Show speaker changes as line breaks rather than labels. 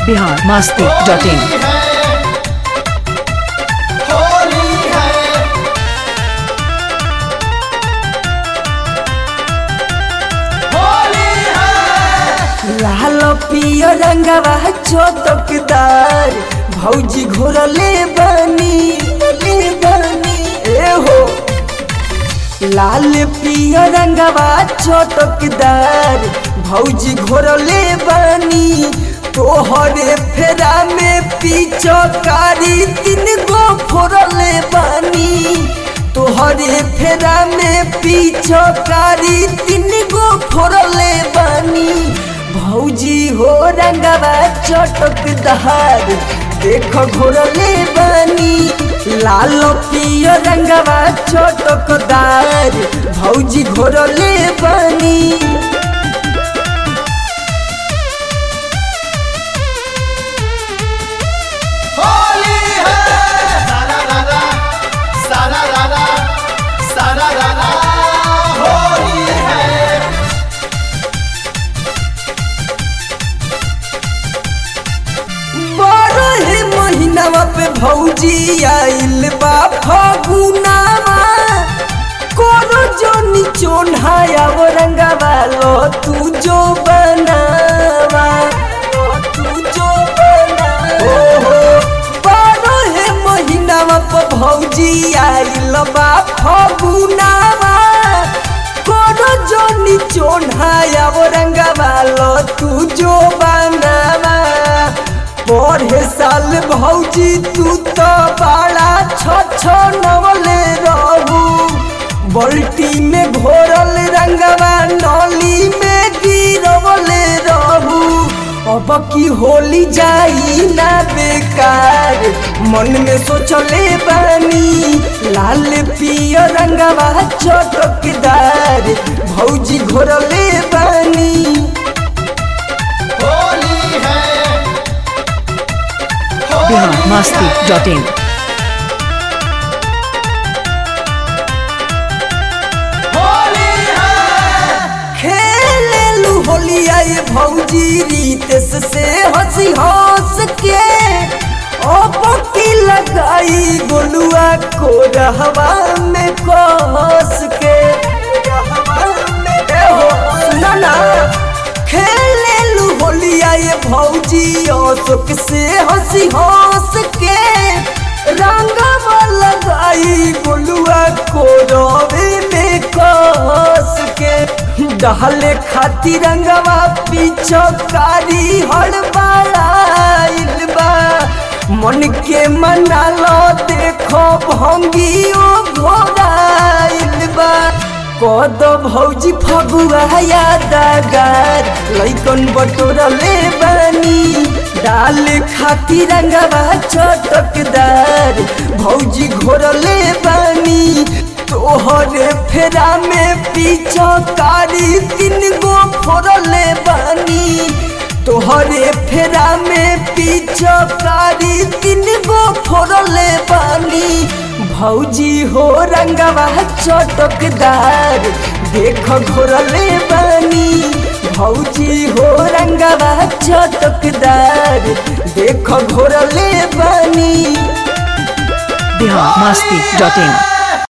Bihar Masti dot in
Holi है होली है
लाल पियो रंगवा चोटकदार भौजी घोरले बनी ले बनी ए हो लाल पियो रंगवा चोटकदार भौजी घोरले बनी तोहरे फेरा में पीछो कारी तीन गो फोरले बनी तोहरे फेरा में पीछो कारी तीन गो फोरले बनी भौजी हो रंगवा चटक दहार देखो घोरले बनी लाल पियो रंगवा चटक दार भौजी घोरले बनी
होली है सारा रारा सारा रारा सारा रारा होली है
बारह महीनावा पे भौजी आइल बा फगुनावा कोनो जो निचोन्हाया वो रंगावा लो तू जो बनावा लो तू जो बनावा हो हो बारह महीनावा पे भौजी आइल बा फगुनावा कोनो जो निचोन्हाया वो रंगावा लो तू जो बनावा पढ़े साल भौजी तू तो बड़ा छ छ नवले रहू बल्टी में घोरल रंगवा नली में गिरवले रहू अब की होली जाई ना बेकार मन में सोचले बानी लाल पियो रंगवा चटकदार भौजी घोरले बानी
होली है
बिहार मस्ती डॉट इन
होली है
खेलेलू होलिया ये भौजी रीतेस से हंसी हंस के अब की लगाई गोलुआ को रहवा में कस के ए हो, सुना ना खेलेलू होलिया ये भौजी अशोक से हंसी हंस के रंगवा लगाई गोलुआ को रवे में कस के डहले खाती रंगवा पीछो कारी हड़बड़ाइल बा मन के मना लो देखो भंगियो घोड़ाइल बा कद भौजी फगुआ यादगार लैकन बटोरा ले बानी डाल खाती रंगवा चटकदार भौजी घोरले बानी तोहरे फेरा में पीछो कारी तीन गो फोरले बानी तोहरे फेरा में पीछो कारी तीन गो फोरले बानी भौजी हो रंगवा चटकदार देखो घोरले बानी भौजी हो रंगवा चटकदार देखो घोरले बानी
बिहार मस्ती डॉट इन